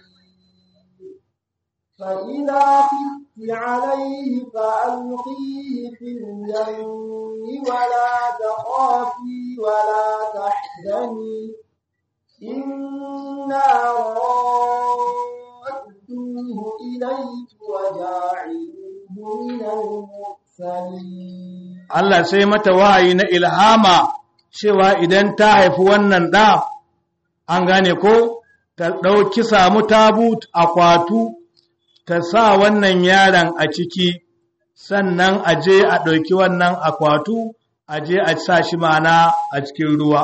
فإذا خفت عليه فألقيه في اليم ولا تخافي ولا تحزني إنا رادوه إليك وجاعلوه من المرسلين Allah sai mata wahayi na ilhama cewa idan ta haifi wannan ɗa an gane ko ta ɗauki samu tabut akwatu ta sa wannan yaron a ciki sannan a je a ɗauki wannan akwatu a je a sa shi mana a cikin ruwa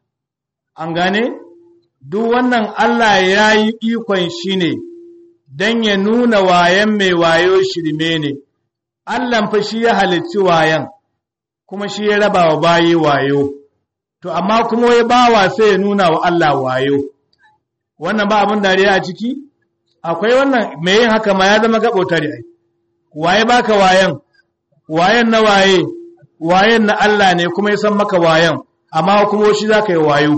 an gane duk wannan Allah ya yi ikon shi ne don ya nuna wayan mai wayo shirme ne Allah fa shi ya halicci wayan kuma shi ya raba wa bayi wayo to amma kuma ya bawa sai ya nuna wa Allah wayo wannan ba abin dariya a ciki akwai wannan mai yin haka ma ya zama gaɓotare ai waye baka wayan wayan na waye wayan na Allah ne kuma ya san maka wayan amma kuma shi za ka yi wayo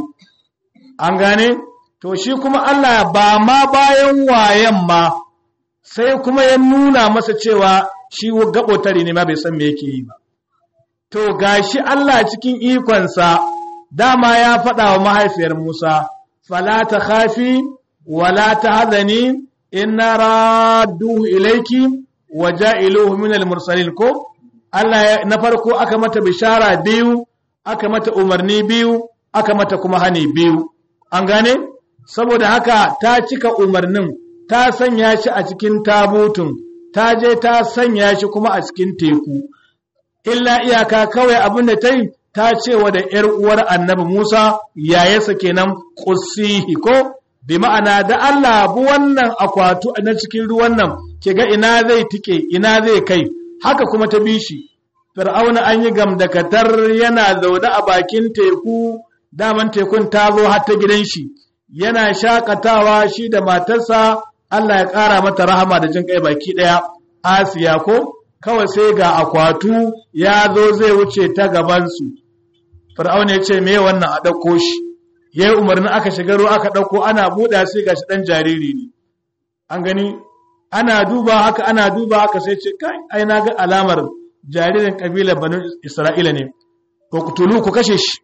an gane to shi kuma Allah ba ma bayan wayan ma sai kuma ya nuna masa cewa shi gaɓotare ne ma bai san me yake yi ba to gashi Allah cikin ikonsa dama ya faɗa wa mahaifiyar Musa fala ta khafi wala ta hazani inna radduhu ilayki wa ja'iluhu min al-mursalin ko Allah na farko aka mata bishara biyu aka mata umarni biyu aka mata kuma hani biyu an gane saboda haka ta cika umarnin ta sanya shi a cikin tabutun ta je ta sanya shi kuma a cikin teku illa iyaka kawai abin da ta yi ta cewa da ‘yar uwar annabi Musa yayasa kenan ƙusihi ko bi ma'ana da Allah bu wannan akwatu na cikin ruwan nan ke ga ina zai tike ina zai kai haka kuma ta bi shi fir'auna an yi gamdakatar yana zaune a bakin teku daman tekun ta zo har ta gidan shi yana shakatawa shi da matarsa Allah ya ƙara mata rahama da jin kai baki ɗaya Asiya ko kawai sai ga akwatu ya zo zai wuce ta gabansu fir'auna ya ce me wannan a ɗauko shi ya yi umarnin aka shiga ruwa aka ɗauko ana buɗa sai ga shi ɗan jariri ne an gani ana duba haka ana duba haka sai ce kai ai na ga alamar jaririn ƙabilar banu isra'ila ne ko ku tulu ku kashe shi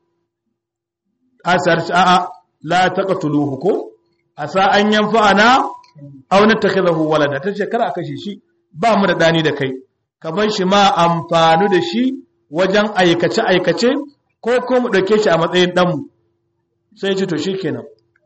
a sarci a'a la taqtuluhu ko asa an yanfa'ana aw natakhidahu walada tace kar a kashe shi ba mu da dani da kai ka bar shi ma amfanu da shi wajen aikace aikace ko ko mu dauke shi a matsayin dan mu sai ce to shikenan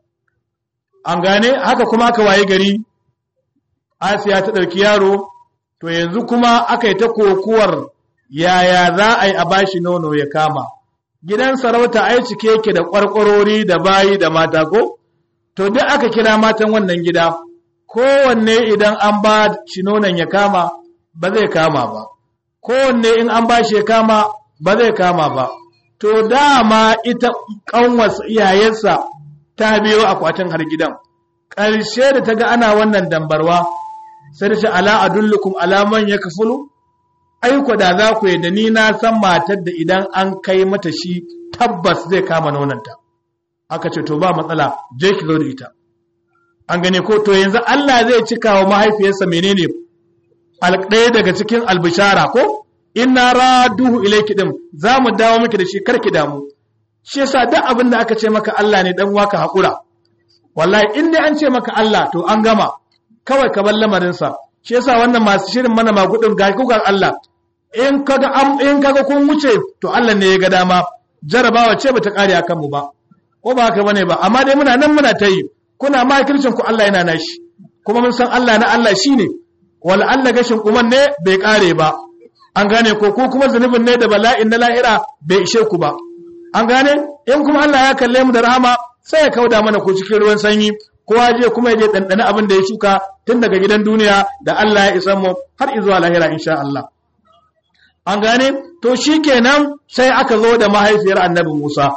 an gane haka kuma aka waye gari Asiya ta dauki yaro to yanzu kuma aka yi ta kokuwar yaya za a yi a bashi nono ya kama gidan sarauta ai cike yake da kwarkwarori da bayi da mata ko to duk aka kira matan wannan gida kowanne idan an ba shi nonon ya kama ba zai kama ba kowanne in an ba shi ya kama ba zai kama ba to dama ita kanwas iyayensa ta biyo akwatin har gidan ƙarshe da ta ga ana wannan dambarwa sai da shi ala adullukum alaman ya kafulu aiko da za ku yi da ni na san matar da idan an kai mata shi tabbas zai kama nonanta aka ce to ba matsala je ki zo da ita an gane ko to yanzu Allah zai cika wa mahaifiyarsa menene ɗaya daga cikin albishara ko inna raduhu ilayki din za mu dawo miki da shi karki damu shi yasa duk abin da aka ce maka Allah ne dan waka hakura wallahi in dai an ce maka Allah to an gama kawai ka bar lamarinsa shi yasa wannan masu shirin mana magudin ga kukan Allah in kaga am in kaga kun wuce to Allah ne ya ga dama jarabawa ce bata kare akan mu ba ko ba haka bane ba amma dai muna nan muna ta yi kuna makircin ku Allah yana nashi kuma mun san Allah na Allah shine wal Allah gashin kuman ne bai kare ba an gane ko ko kuma zunubin ne da bala'in na lahira bai ishe ku ba an gane in kuma Allah ya kalle mu da rahama sai ya kauda mana ko cikin ruwan sanyi kowa je kuma ya je dandana abin da ya shuka tun daga gidan duniya da Allah ya isa mu har zuwa lahira insha Allah an gane to shikenan sai aka zo da mahaifiyar annabi Musa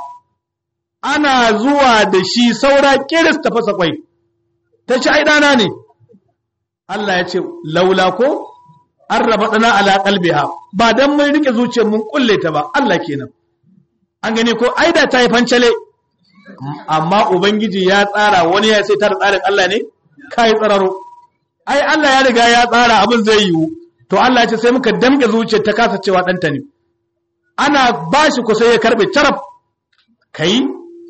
ana zuwa da shi saura kiris ta fasa kwai ta ci ai dana ne Allah ya ce laula ko an raba dana ala qalbiha ba dan mun rike zuciyar mun kulle ta ba Allah kenan an gane ko ai da ta yi fancale amma ubangiji ya tsara wani ya sai tar tsarin Allah ne kai tsararo ai Allah ya riga ya tsara abin zai yiwu to Allah ya ce sai muka damke zuciyar ta kasa cewa danta ne ana bashi ku sai ya karbe carab kai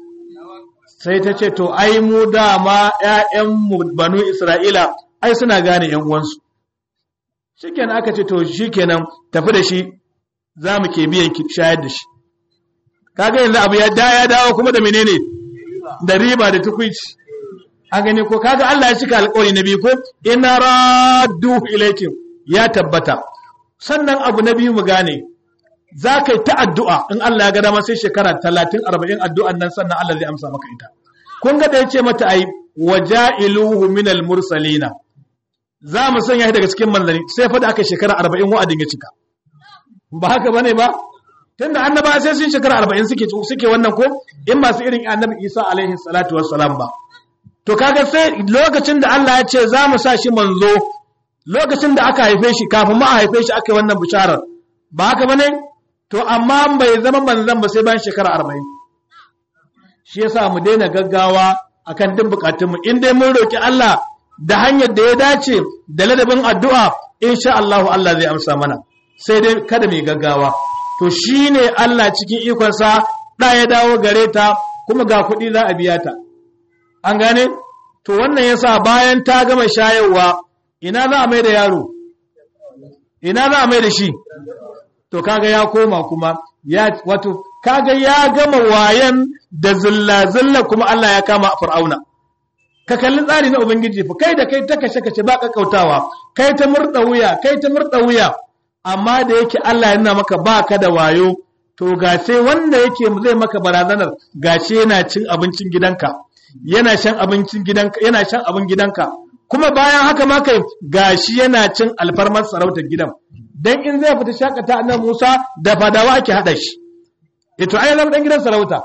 sai ta ce to ai mu dama ƴaƴanmu banu Isra'ila ai suna gane ƴan uwansu shikenan aka ce to shikenan tafi da shi za mu ke biyan ki shayar da shi kaga yanzu abu ya da ya dawo kuma da menene da riba da tukuici an gani ko kaga Allah ya cika alƙawari na biyu ko inna raddu ilaykum ya tabbata sannan abu na biyu mu gane za ka yi ta addu'a in Allah ya ga dama sai shekara talatin arba'in addu'an nan sannan Allah zai amsa maka ita kun ga da ya ce mata ai waja'iluhu minal mursalina za mu sanya shi daga cikin manzanni sai fa da aka shekara arba'in wa'adin ya cika ba haka bane ba tunda annaba sai sun shekara arba'in suke suke wannan ko in masu irin annabi Isa alaihi salatu wassalam ba to kaga sai lokacin da Allah ya ce za mu sa shi manzo lokacin da aka haife shi kafin ma a haife shi aka yi wannan bisharar ba haka bane to amma bai zama manzon ba sai bayan shekara arba'in shi yasa mu daina gaggawa akan duk bukatunmu in dai mun roki Allah da hanyar da ya dace da ladabin addu'a insha Allah Allah zai amsa mana sai dai kada mu gaggawa to shine Allah cikin ikonsa da ya dawo gare ta kuma ga kuɗi za a biya ta an gane to wannan yasa bayan ta gama shayarwa ina za a mai da yaro ina za a mai da shi to kaga ya koma kuma ya wato kaga ya gama wayan da zilla zilla kuma Allah ya kama fir'auna ka kalli tsari na ubangiji fa kai da kai ta kashe kashe ba kakkautawa kai ta murda wuya kai ta murda wuya amma da yake Allah ya nuna maka baka da wayo to ga sai wanda yake zai maka barazanar gashi yana cin abincin gidanka yana shan abincin gidanka yana shan abin gidanka kuma bayan haka ma kai gashi yana cin alfarmar sarautar gidan dan in zai fita shakata annabi Musa da fadawa ake hada shi ito ai zama dan gidan sarauta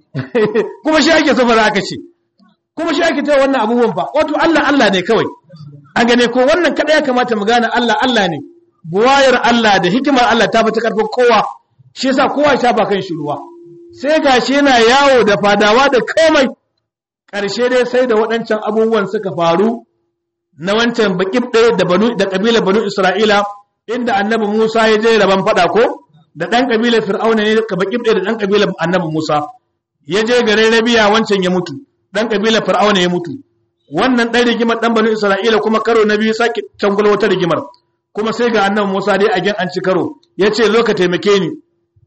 kuma shi ake so fara aka ce kuma shi ake cewa wannan abubuwan fa wato Allah Allah ne kawai an gane ko wannan kada ya kamata mu gane Allah Allah ne buwayar Allah da hikimar Allah ta fita karfin kowa shi yasa kowa ya ba kan shi ruwa sai gashi yana yawo da fadawa da komai karshe dai sai da waɗancan abubuwan suka faru na wancan baƙib ɗaya da banu da ƙabilar banu Isra'ila inda annabi Musa ya je raban faɗa ko da ɗan ƙabilar Fir'auna ne ka baƙib ɗaya da ɗan ƙabilar annabi Musa ya je garin Rabiya wancan ya mutu ɗan ƙabilar Fir'auna ya mutu wannan ɗan rigimar ɗan banu Isra'ila kuma karo na biyu sake cangul wata rigimar kuma sai ga annabi Musa dai a gen an ci karo ya ce zo ka taimake ni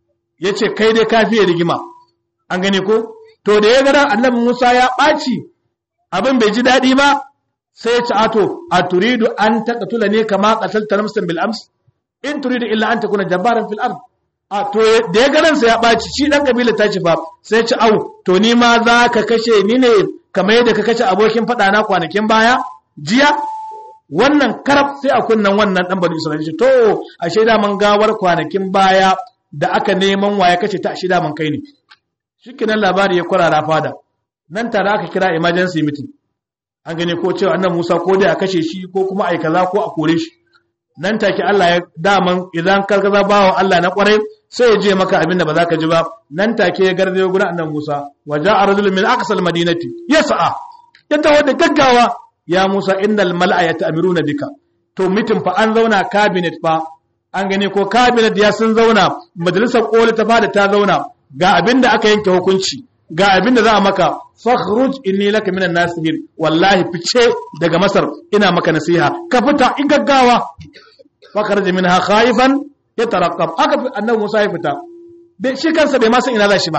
ya ce kai dai ka fiye rigima an gane ko to da ya gara annabi Musa ya ɓaci abin bai ji daɗi ba sai ya ci ato a turidu an taqtula ne kama qatalta nafsan bil ams in turidu illa an takuna jabbaran fil ard a to da ya garan sa ya baci shi dan kabila ta ci fa sai ya ci au to ni ma za ka kashe ni ne kamar yadda ka kashe abokin fada na kwanakin baya jiya wannan karab sai a kunnan wannan dan bani isra'ila to a shaida man gawar kwanakin baya da aka neman waya kace ta shida man kai ne shikenan labari ya kurara fada nan tare aka kira emergency meeting an gane ko cewa annan Musa ko dai a kashe shi ko kuma ai kaza ko a kore shi nan take Allah ya daman idan ka kaza bawa Allah na kwarai sai ya je maka abin da ba za ka ji ba nan take ya garzayo gurin annan Musa wa ja'a rajulun min aqsal madinati yas'a ya tawo da gaggawa ya Musa innal mal'a yata'miruna bika to mitin fa an zauna cabinet fa an gane ko cabinet ya sun zauna majalisar koli ta fada ta zauna ga abin da aka yanke hukunci ga abin da za a maka fakhruj inni laka minan nasihin wallahi fice daga masar ina maka nasiha ka fita in gaggawa fakharaj minha khaifan yatarqab aka fi annabi Musa ya fita bai shi kansa bai ma san ina za shi ba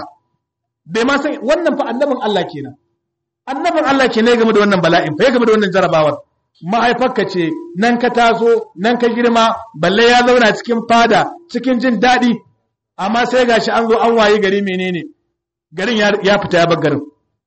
bai ma san wannan fa annabin Allah kenan annabin Allah ke ne game da wannan bala'in fa ya game da wannan jarabawar mahaifarka ce nan ka taso nan ka girma balle ya zauna cikin fada cikin jin daɗi amma sai gashi an zo an waye gari menene garin ya fita ya bar garin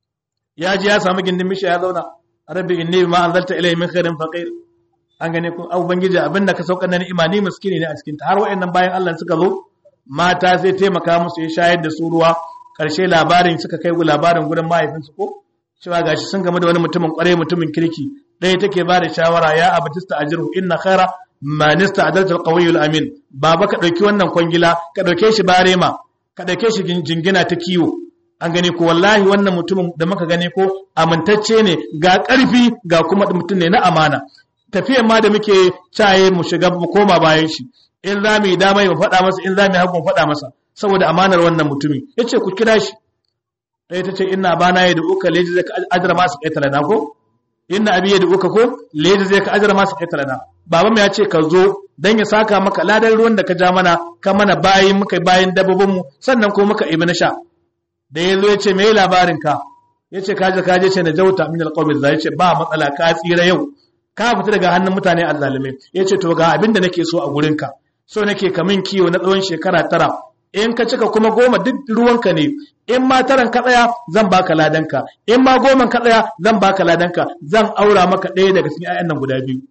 ya ji ya samu gindin misha ya zauna rabbi inni ma anzalta ilayhi min khairin faqir an gane ku ubangiji abinda ka saukar na ni'ima ni miskini ne a cikin ta har wayannan bayan Allah suka zo mata sai taimaka musu ya shayar da su ruwa karshe labarin suka kai labarin gurin mahaifinsu ko cewa gashi sun game da wani mutumin kwarai mutumin kirki ɗaya take ba da shawara ya abatista ajirhu inna khaira man ista'adalta alqawiyul amin baba ka dauki wannan kwangila ka dauke shi barema ka dauke shi jingina ta kiwo an gane ko wallahi wannan mutumin da muka gane ko amintacce ne ga ƙarfi ga kuma mutum ne na amana tafiyan ma da muke caye mu shiga mu koma bayan shi in za mu yi dama mu faɗa masa in za mu yi hagu mu faɗa masa saboda amanar wannan mutumin yace ku kira shi ɗaya ta ce ina bana ya da uka leji zai ka ajira masu ƙetare na ko inna abi ya da uka ko leji zai ka ajira masu ƙetare na baba mu ya ce ka zo dan ya saka maka ladan ruwan da ka ja mana ka mana bayin muka bayin dabbobin mu sannan ko muka ibi na sha da ya zo ya ce me labarin ka ya ce kaje kaje ce na jauta min alqawmi za ya ce ba matsala ka tsira yau ka fita daga hannun mutane azzalume ya ce to ga abin da nake so a gurin ka so nake kamin kiwo na tsawon shekara tara in ka cika kuma goma duk ruwanka ne in ma taran ka tsaya zan baka ladanka in ma goman ka tsaya zan baka ladanka zan aura maka ɗaya daga cikin ƴaƴan nan guda biyu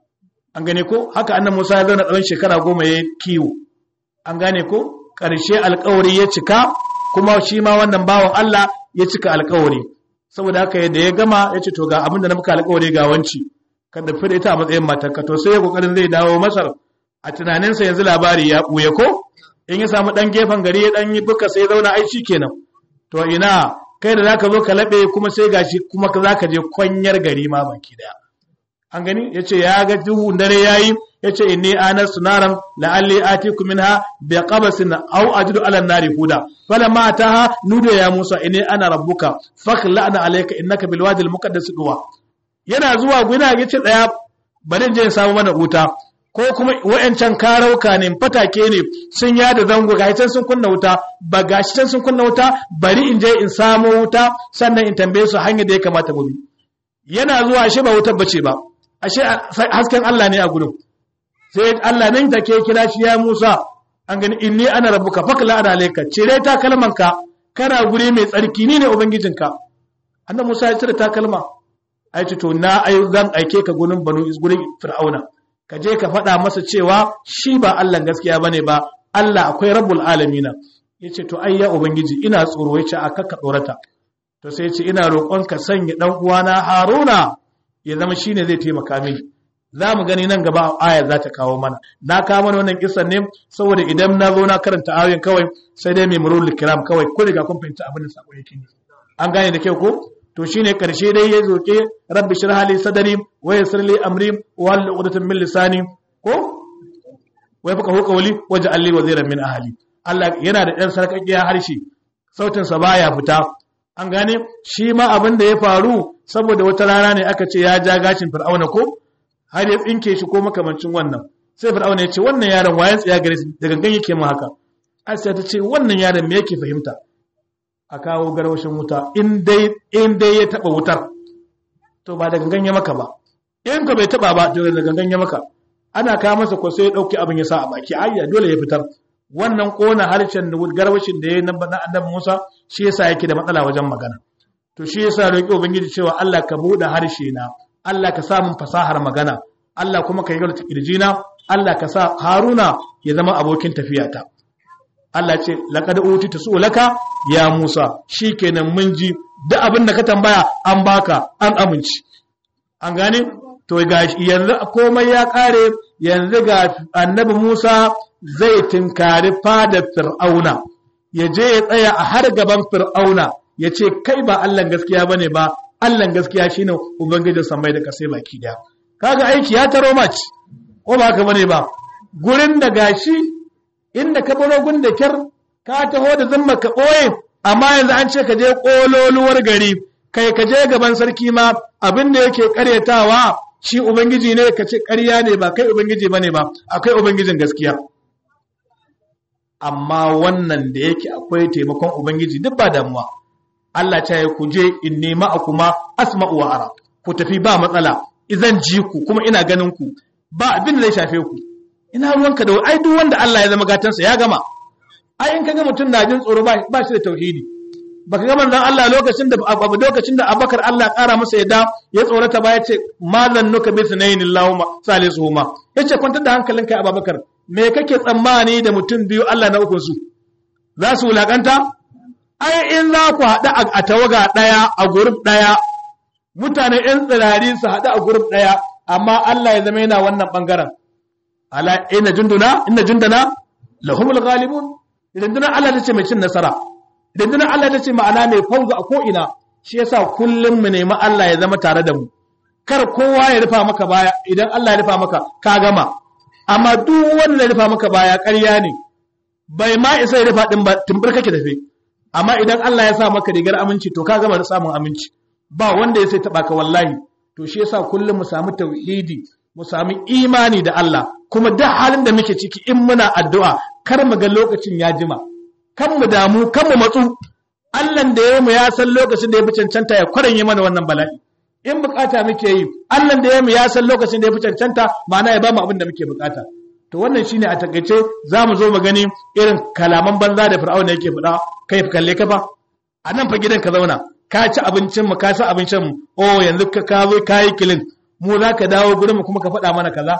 an gane ko haka annan Musa ya zauna tsawon shekara goma ya kiwo an gane ko ƙarshe alƙawari ya cika kuma shi ma wannan bawan Allah ya cika alƙawari saboda haka yadda ya gama ya ce to ga abin da na muka alƙawari ga wanci ka dafi da ita a matsayin matarka to sai ya kokarin zai dawo Masar a tunaninsa yanzu labari ya ɓuya ko in ya samu ɗan gefen gari ya ɗan yi buka sai zauna ai shi kenan to ina kai da zaka zo ka laɓe kuma sai gashi kuma za ka je kwanyar gari ma baki daya an gani ya ce ya ga duhun dare ya yi ya ce inni anar sunaran la'alli atiku minha bi qabasin aw ajidu ala nari huda falamma ataha nuda ya musa inni ana rabbuka fakhla'na alayka innaka bil wadi al muqaddas duwa yana zuwa guna ya ce daya bari in je in samu mana wuta ko kuma wa'yancan karauka ne fatake ne sun yada zango ga can sun kunna wuta ba gashi can sun kunna wuta bari in je in samo wuta sannan in tambaye su hanyar da ya kamata mu bi yana zuwa ashe ba wutar bace ba ashe hasken Allah ne a gurin sai Allah nan take kira shi ya Musa an gani inni ana rabbuka fakla ana alayka cire takalmanka kana guri mai tsarki ni ne ubangijinka annabi Musa ya cire takalma ai to na ai zan aike ka gurin banu gurin fir'auna ka je ka faɗa masa cewa shi ba Allah gaskiya bane ba Allah akwai rabbul alamina yace to ai ya ubangiji ina tsoro yace aka ka tsorata to sai yace ina roƙon ka sanya dan uwana Haruna ya zama shine zai taimaka mini za mu gani nan gaba aya za ta kawo mana na kawo mana wannan kisan ne saboda idan na zo na karanta ayoyin kawai sai dai mai murul kiram kawai ko riga kun fahimci abin da sako yake ne an gane da kyau ko to shine karshe dai ya zoke rabbi shrah li sadri wa yassir li amri wa hal uqdatan min lisani ko wai fuka huka wali waj'al li waziran min ahli Allah yana da ɗan sarkakiya harshe sautin sa baya fita an gane shi ma abin da ya faru saboda wata rana ne aka ce ya ja gashin fir'auna ko har ya tsinke shi ko makamancin wannan sai fir'auna ya ce wannan yaron wayan tsaya gare da gangan yake mu haka asiya ta ce wannan yaron me yake fahimta a kawo garwashin wuta in dai ya taba wutar to ba da gangan ya maka ba in ka bai taba ba to da gangan ya maka ana kawo masa ko sai ya dauki abin ya sa a baki ayya dole ya fitar wannan kona harshen da garwashin da ya na annabi Musa shi yasa yake da matsala wajen magana to shi yasa roki ubangiji cewa Allah ka bude harshe na Allah ka sa mun fasahar magana Allah kuma ka yi gaba kirjina Allah ka sa Haruna ya zama abokin tafiyata Allah ce laqad utita su'laka ya Musa shikenan mun ji duk abin da ka tambaya an baka an amince an gane to ga yanzu komai ya kare yanzu ga annabi Musa zai tinkari fadar Fir'auna ya je ya tsaya a har gaban Fir'auna ya ce kai ba Allah gaskiya bane ba Allah gaskiya shine ubangijin samai da kasai baki daya kaga aiki ya taro mace ko ba haka bane ba gurin da gashi inda ka baro gun da kyar ka taho da zama ka ɓoye amma yanzu an ce ka je ƙololuwar gari kai ka je gaban sarki ma abin da yake ƙaryatawa shi ubangiji ne ka ce ƙarya ne ba kai ubangiji ba ne ba akwai ubangijin gaskiya amma wannan da yake akwai taimakon ubangiji duk ba damuwa Allah ta yi ku je in nema a kuma asma'u wa ara ku tafi ba matsala zan ji ku kuma ina ganin ku ba abin da zai shafe ku ina ruwanka da ai duk wanda Allah ya zama gatansa ya gama ai in kaga mutum na jin tsoro ba ba shi da tauhidi baka ga manzon Allah lokacin da abu lokacin da Abubakar Allah ya kara masa yadda ya tsorata ba yace mazan nuka bi sunayn Allahumma salisuhuma yace kwantar da hankalinka ya Abubakar me kake tsammani da mutum biyu Allah na ukun su za su wulakanta ai in za ku haɗu a tawaga ɗaya a guruf ɗaya mutane ‘yan tsirari su haɗu a guruf ɗaya amma Allah ya zama yana wannan ɓangaren ala ina junduna ina jundana lahumul ghalibun rundunar Allah ta ce mai cin nasara rundunar Allah ta ce ma'ana mai fauza a ko'ina shi yasa kullum mu nemi Allah ya zama tare da mu kar kowa ya rufa maka baya idan Allah ya rufa maka ka gama amma duk wanda ya rufa maka baya ƙarya ne bai ma isa ya rufa din ba tumbur kake tafe amma idan Allah ya sa maka rigar aminci to ka gama da samun aminci ba wanda ya sai taba ka wallahi to shi yasa kullum mu samu tauhidi mu samu imani da Allah kuma duk halin da muke ciki in muna addu'a kar mu ga lokacin ya jima kan mu damu kan mu matsu Allah da ya mu ya san lokacin da ya fi cancanta ya kwaranye mana wannan bala'i in bukata muke yi Allah da ya mu ya san lokacin da ya fi cancanta ma'ana ya ba mu abin da muke bukata to wannan shine a takaice za mu zo mu gani irin kalaman banza da fir'auna yake faɗa kai kalle ka fa a nan fa gidan ka zauna ka ci abincin mu ka ci abincin mu oh yanzu ka ka zo ka yi kilin mu za ka dawo gurin mu kuma ka faɗa mana kaza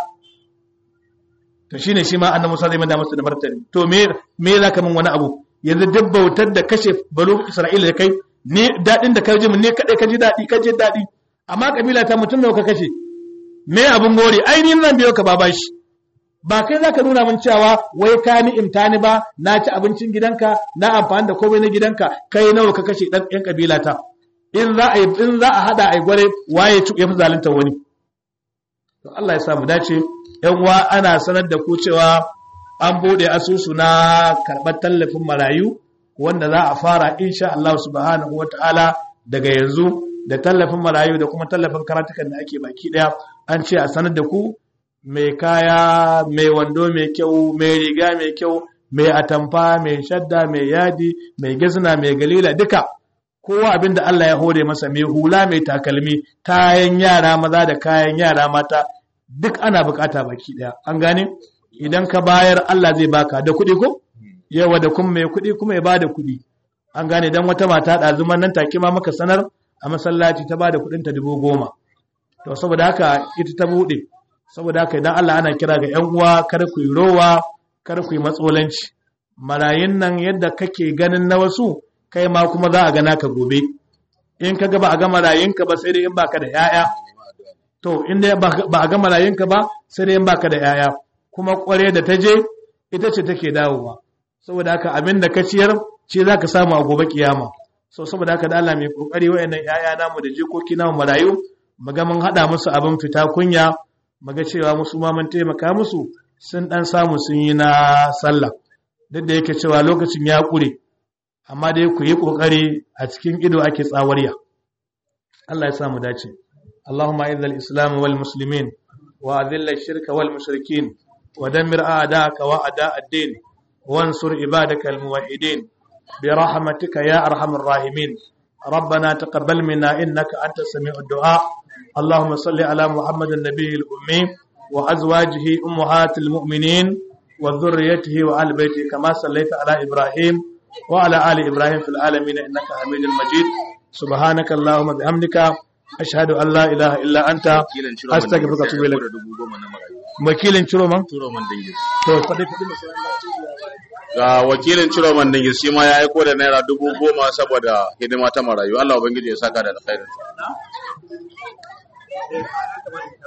to shine shi ma annabi Musa zai manda masa da martani to me me za ka min wani abu yanzu duk bautar da kashe balo Isra'ila da kai ne dadin da ka ji mun ne kadai ka ji dadi ka ji dadi amma kabila ta mutum nawa ka kashe me abun gore ai ni zan biyo ka ba bashi ba kai za ka nuna min cewa wai ka ni imtani ba na ci abincin gidanka na amfani da komai na gidanka kai nawa ka kashe dan yan kabila ta in za a in za a hada ai gware waye ya fi zalunta wani to Allah ya samu dace yan uwa ana sanar da ku cewa an bude asusu na karɓar tallafin marayu wanda za a fara insha Allah subhanahu wataala daga yanzu da tallafin marayu da kuma tallafin karatukan da ake baki daya an ce a sanar da ku mai kaya mai wando mai kyau mai riga mai kyau mai atamfa mai shadda mai yadi mai gizna mai galila duka kowa abin da Allah ya hore masa mai hula mai takalmi kayan yara maza da kayan yara mata duk ana bukata baki daya an gane idan ka bayar Allah zai baka da kuɗi ko yawa da kuma mai kuɗi kuma ya bada kuɗi an gane dan wata mata ɗazuman nan take ma maka sanar a masallaci ta bada kuɗin ta dubu goma to saboda haka ita ta buɗe saboda haka idan Allah ana kira ga ƴan uwa kar ku yi rowa kar ku yi matsolanci marayun nan yadda kake ganin na wasu kai ma kuma za a gana ka gobe in ka ga ba a ga marayunka ba sai dai in baka da 'ya'ya to in dai ba a ga marayunka ba sai dai in baka da 'ya'ya kuma kware da ta je ita ce take dawowa saboda haka abin da ka ciyar ce za ka samu a gobe kiyama so saboda haka da Allah mai kokari wayannan 'ya'ya namu da jikoki namu marayu mu ga mun hada musu abin fita kunya mu ga cewa musu ma mun taimaka musu sun dan samu sun yi na sallah duk da yake cewa lokacin ya kure amma dai ku yi kokari a cikin ido ake tsawariya Allah ya samu dace اللهم اعز الاسلام والمسلمين واذل الشرك والمشركين ودمر اعداءك واعداء الدين وانصر عبادك الموحدين برحمتك يا ارحم الراحمين ربنا تقبل منا انك انت السميع الدعاء اللهم صل على محمد النبي الامي وازواجه امهات المؤمنين وذريته وآل بيته كما صليت على ابراهيم وعلى ال ابراهيم في العالمين انك حميد مجيد سبحانك اللهم بحمدك ashhadu an la ilaha illa anta astaghfiruka wa atubu ilaik wakilin ciroman Ciroman Dingis. to fadi fadi Ga wakilin Ciroman Dingis shi ma ya aiko da naira dubu goma saboda hidima ta marayu. Allah Ubangiji ya saka da alkhairin.